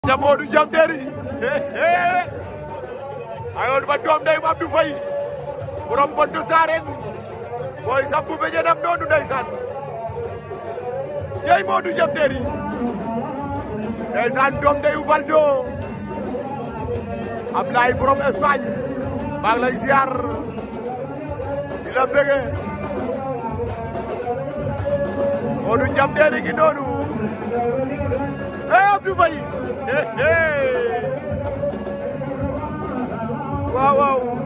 ña Modou Jam Terry ayoon ba doom day Abdou Faye borom Bontu Sareen mooy sampu be jenam noonu ndeysaan jey Modou Jam Terry ndeysaan doom day Valdo Ablaye borom Espagne maa ngi lay ziar di la bëgge Modou Jam Terry gi noonu eh Abdou Faye waaw waaw